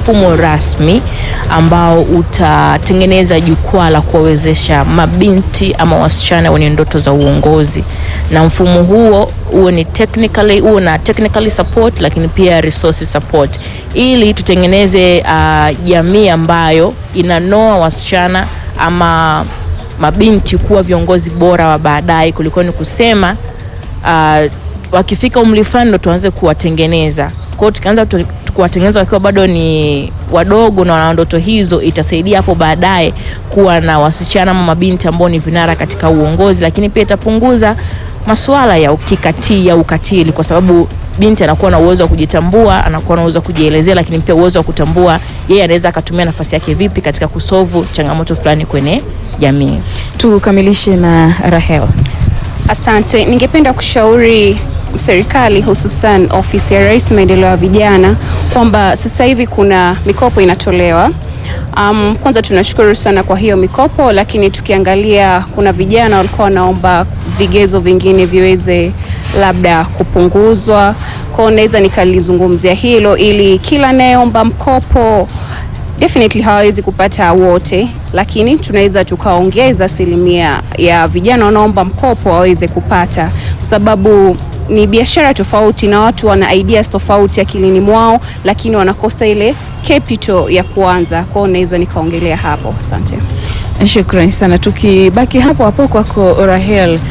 mfumo rasmi ambao utatengeneza jukwaa la kuwawezesha mabinti ama wasichana wenye ndoto za uongozi, na mfumo huo huo ni technically huo na technically support, lakini pia resource support, ili tutengeneze uh, jamii ambayo inanoa wasichana ama mabinti kuwa viongozi bora wa baadaye kuliko ni kusema uh, wakifika umri fulani ndo tuanze kuwatengeneza. Kwa hiyo tukianza tu- kuwatengeneza wakiwa bado ni wadogo na wana ndoto hizo, itasaidia hapo baadaye kuwa na wasichana ama mabinti ambao ni vinara katika uongozi, lakini pia itapunguza masuala ya ukikatili au ukatili, kwa sababu binti anakuwa na uwezo wa kujitambua, anakuwa na uwezo wa kujielezea, lakini pia uwezo wa kutambua yeye anaweza akatumia nafasi yake vipi katika kusolve changamoto fulani kwenye jamii. Tukamilishe na Rahel. Asante. Ningependa kushauri serikali hususan ofisi ya Rais maendeleo ya vijana kwamba sasa hivi kuna mikopo inatolewa. Um, kwanza tunashukuru sana kwa hiyo mikopo, lakini tukiangalia kuna vijana walikuwa wanaomba vigezo vingine viweze labda kupunguzwa. Kwa hiyo naweza nikalizungumzia hilo ili kila anayeomba mkopo definitely hawawezi kupata wote, lakini tunaweza tukaongeza asilimia ya vijana wanaomba mkopo waweze kupata, kwa sababu ni biashara tofauti na watu wana ideas tofauti akilini mwao, lakini wanakosa ile capital ya kuanza. Kwao naweza nikaongelea hapo. Asante. Shukrani sana. Tukibaki hapo hapo kwako Rahel,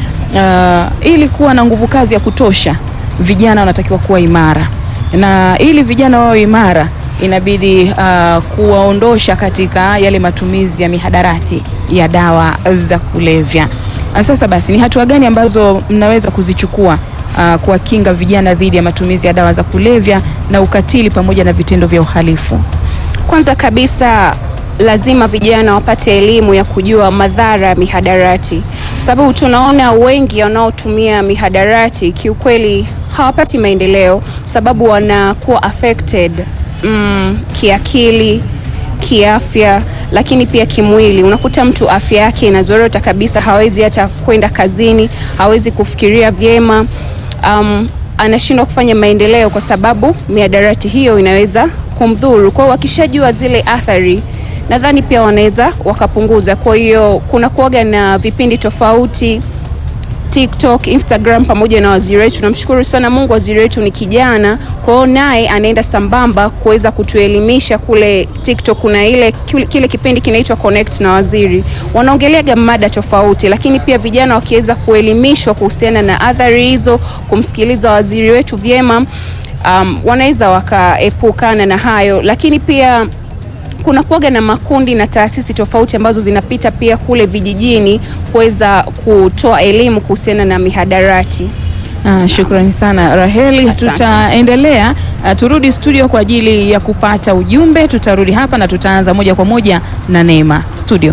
uh, ili kuwa na nguvu kazi ya kutosha, vijana wanatakiwa kuwa imara, na ili vijana wawe imara inabidi uh, kuwaondosha katika yale matumizi ya mihadarati ya dawa za kulevya. Uh, Sasa basi, ni hatua gani ambazo mnaweza kuzichukua uh, kuwakinga vijana dhidi ya matumizi ya dawa za kulevya na ukatili pamoja na vitendo vya uhalifu? Kwanza kabisa lazima vijana wapate elimu ya kujua madhara ya mihadarati, kwa sababu tunaona wengi wanaotumia mihadarati kiukweli hawapati maendeleo, kwa sababu wanakuwa affected mm, kiakili, kiafya, lakini pia kimwili. Unakuta mtu afya yake inazorota kabisa, hawezi hata kwenda kazini, hawezi kufikiria vyema um, anashindwa kufanya maendeleo kwa sababu miadarati hiyo inaweza kumdhuru. Kwa hiyo wakishajua zile athari, nadhani pia wanaweza wakapunguza. Kwa hiyo kuna kuaga na vipindi tofauti TikTok, Instagram pamoja na waziri wetu. Namshukuru sana Mungu, waziri wetu ni kijana, kwa hiyo naye anaenda sambamba kuweza kutuelimisha kule TikTok. Kuna ile kile kipindi kinaitwa Connect na waziri, wanaongeleaga mada tofauti, lakini pia vijana wakiweza kuelimishwa kuhusiana na athari hizo, kumsikiliza waziri wetu vyema, um, wanaweza wakaepukana na hayo, lakini pia kuna kuaga na makundi na taasisi tofauti ambazo zinapita pia kule vijijini kuweza kutoa elimu kuhusiana na mihadarati. Ah, shukrani sana Raheli, Asante. tutaendelea. Ah, turudi studio kwa ajili ya kupata ujumbe. Tutarudi hapa na tutaanza moja kwa moja na Neema studio.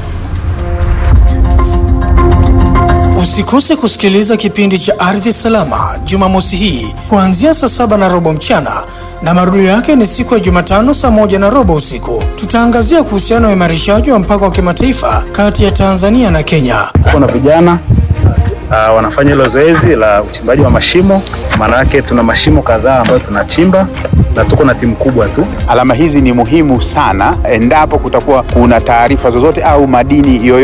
Usikose kusikiliza kipindi cha Ardhi Salama Jumamosi hii kuanzia saa saba na robo mchana na marudio yake ni siku ya Jumatano saa moja na robo usiku. Tutaangazia kuhusiana na uimarishaji wa mpaka wa kimataifa kati ya Tanzania na Kenya. Kuna vijana uh, wanafanya hilo zoezi la uchimbaji wa mashimo. Maana yake tuna mashimo kadhaa ambayo tunachimba na tuko na timu kubwa tu. Alama hizi ni muhimu sana endapo kutakuwa kuna taarifa zozote au madini yoyote